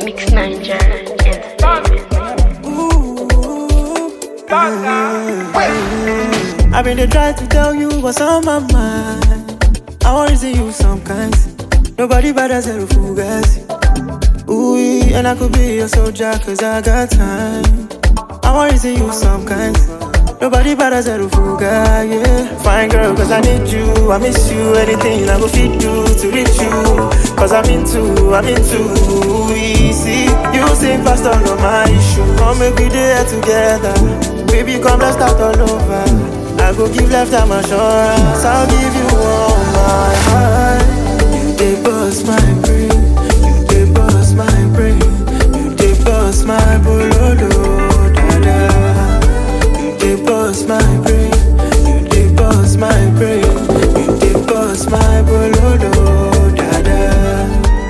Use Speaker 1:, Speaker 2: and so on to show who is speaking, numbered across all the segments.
Speaker 1: Mix Niger Entertainment.
Speaker 2: I've been dey try to tell you what's on my mind. I want to see you some kinds. Nobody better zero fugazi. Ooh, and I could be your soldier cause I got time. I want to see you some kinds. Nobody better zero fuga, yeah. Fine girl, cause I need you. I miss you. Anything I go fit do to reach you. Cause I'm into, I'm into easy. You sing past all of my issue. Come make we there together. Baby, come let's start all over. I go give left time assurance. I'll give you all my heart. You dey bust my brain. You dey bust my brain. You dey bust my bololo, dada. You dey bust my brain. You dey bust my brain. You dey bust my bololo, dada.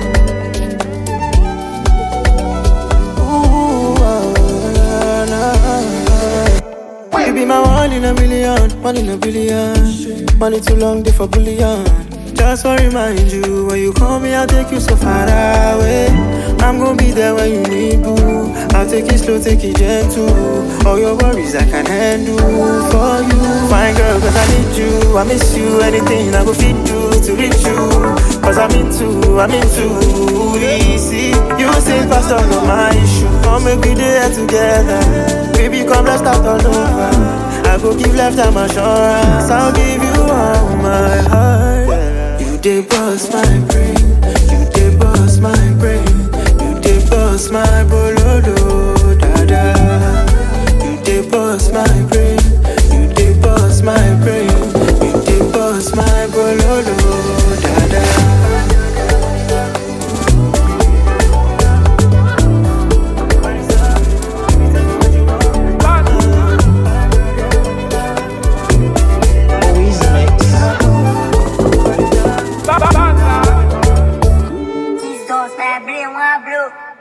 Speaker 2: Ooh, ah, nah. You be my one in a million, one in a billion. Money too long, they for bullion. Just to remind you, when you call me, I'll take you so far away. I'm gonna be there when you need boo. I'll take it slow, take it gentle. All your worries I can handle for you. Fine girl, cause I need you. I miss you. Anything I go fit do to reach you. Cause I'm into, I'm into easy. You say past all of my issue. Come make we there together. Baby, come let's start all over. I go give left time assurance. I'll give you all my heart. You dey bust my brain. You dey bust my brain. You dey bust my bololo, dada. You dey bust my brain. You dey bust my brain. You dey bust my bololo, dada.
Speaker 3: These dos é abrir um abro.